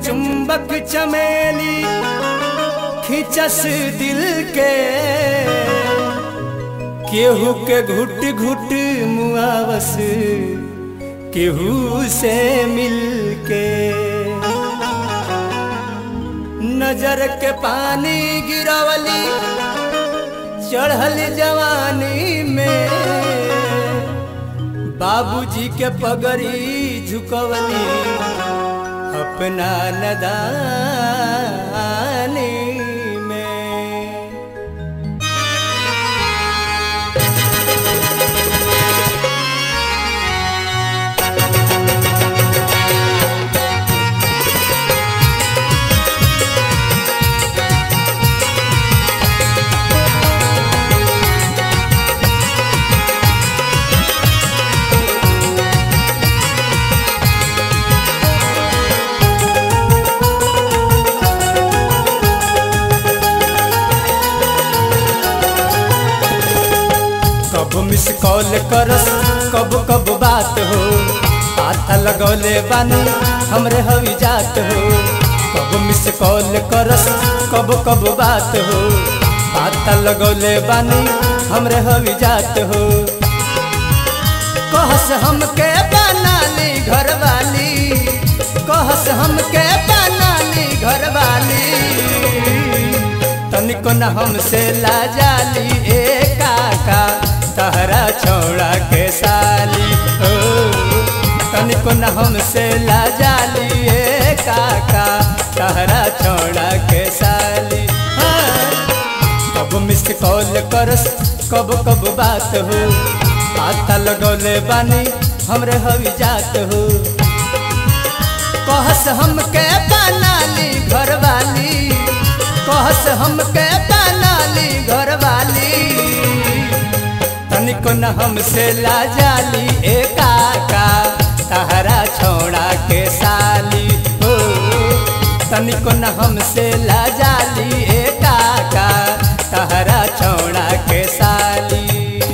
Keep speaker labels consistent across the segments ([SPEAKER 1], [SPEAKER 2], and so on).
[SPEAKER 1] चुंबक चमेली खिंचस दिल के केहू के घुट घुट मुआवस केहू से मिल के नजर के पानी गिरवली चढ़ल जवानी में बाबूजी के पगड़ी झुकवली अपना नदानी में कब मिस कॉल करस कब कब बात हो पाता लगौले बानी हमरे हवी जात हो कब मिस कॉल करस कब कब बात हो पाता लगौले बानी हमरे हवी जात हो कहस हमके बना ली घर वाली कहस हमके बना ली घर वाली तनिको न हमसे लाजाली ए काका तहरा छोड़ा के साली ओ तनिको न हमसे लाजाली ए काका तहरा छोड़ा के साली हाँ। कब मिस कॉल करस कब कब बात हो पाता लगौले बानी हमरे हवी जात हो कहस हमके बना ली घर वाली कहस हमके बना ली घर वाली तनिको न हमसे लाजाली ए काका तहरा छोड़ा के साली हो तनिको न हमसे लाजाली ए काका तहरा छोड़ा के साली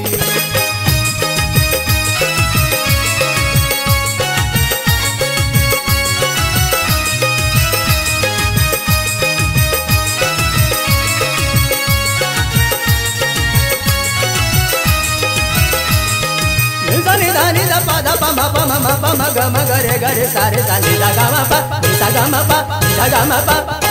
[SPEAKER 1] దని దని ద ప ద ప మ ప మ మ ప మ గ మ గ రే గ రే సా రే सा ని ద గ మ ప ని सा ग म प ని सा ग म प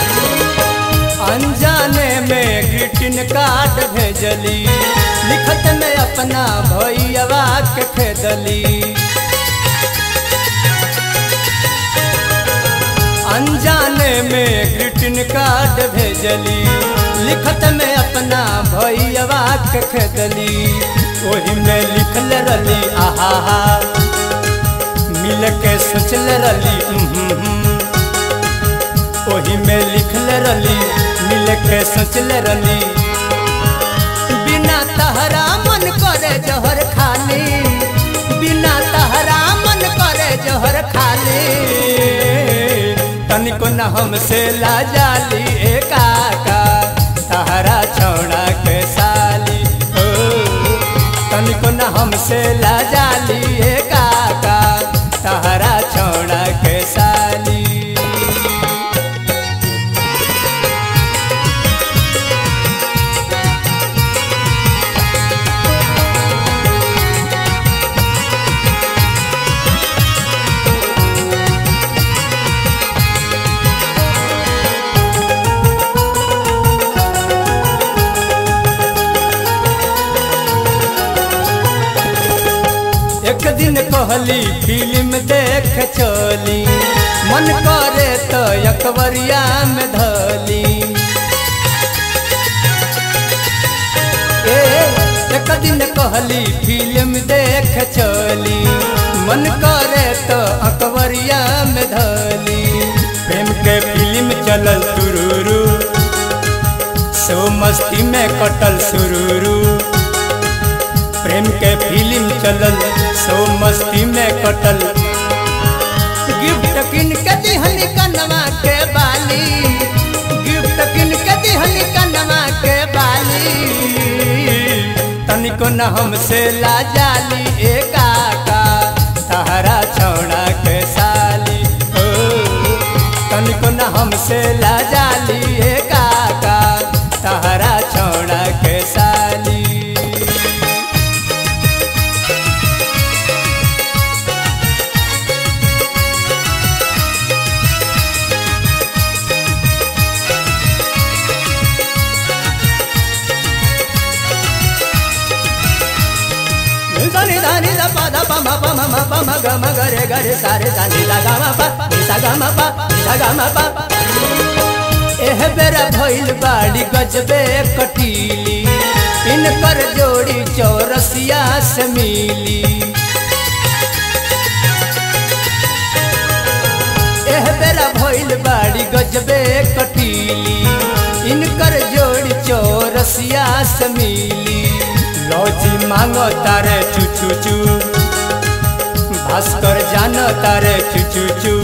[SPEAKER 1] अनजाने में ग्रीटिंग कार्ड भेजली लिखत में अपना भैया के खेदली अनजाने में ग्रीटिंग कार्ड भेजली लिखत में अपना भैया के खेदली ओही में लिखल रली आहा मिल के सोचल रली ओही में लिखल रली मिल के सोचल रली बिना तहरा मन करे जहर खाली बिना तहरा मन करे जहर खाली तनिको न हमसे लाजाली ए काका तहरा छोड़ा के साली ओ तनिको न हमसे लाजाली ए काका तहरा छोड़ा के साली एक दिन कहली फिल्म देख चली मन करे तो अकबरिया में धली ए एक दिन कहली फिल्म देख चली मन करे तो अकबरिया में धली प्रेम के फिल्म चलल तुरुरु सो मस्ती में कटल सुरुरु प्रेम के फिल्म चलल सो मस्ती में कटल गिफ्ट किन के दिहली कनवा के बाली गिफ्ट किन के दिहली कनवा के बाली तनिको न हमसे लाजाली ए काका तहरा छौड़ा के साली ओ तनिको हमसे ला जाली ए काका तहरा छोड़ा के साली Sani sani da pa da pa ma pa ma ma pa ma ga ma ga re ga re sa re sa ni da ga ma pa ni sa ga ma pa ni sa ga ma pa एह बेरा भइल बाड़ी गजबे कटीली इनकर जोड़ी चौरसिया से मिली एह बेरा भइल बाड़ी गजबे कटीली इनकर जोड़ी चौरसिया से मिली लौजी मांगो तारे चू चू चू भास्कर जानो तारे चू चू चू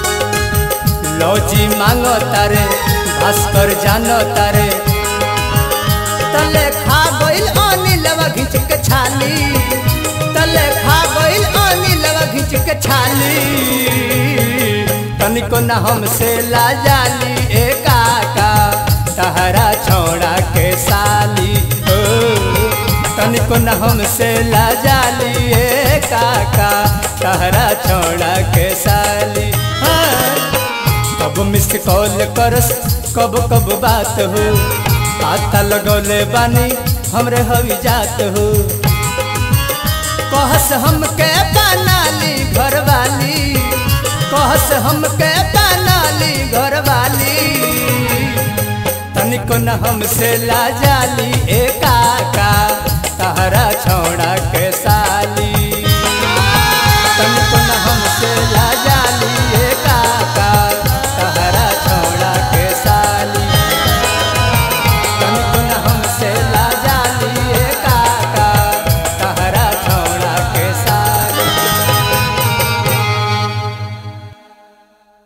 [SPEAKER 1] लौजी मांगो तारे भास्कर जानो तारे तले खा गइल अनिलवा घिंच के छाली तले खा गइल अनिलवा घिंच के छाली तनिको न हमसे ला जाली ए काका तहरा छोड़ा के साली ओ तनिको न हमसे ला जाली ए काका तहरा छोड़ा के साली हाँ। कब मिस कॉल करस कब कब बात हो पाता लगौले बानी हमरे हवी जात हो कहस हमके बनाली घरवाली कहस हमके बनाली घरवाली तनिको न हमसे ला जाली ए काका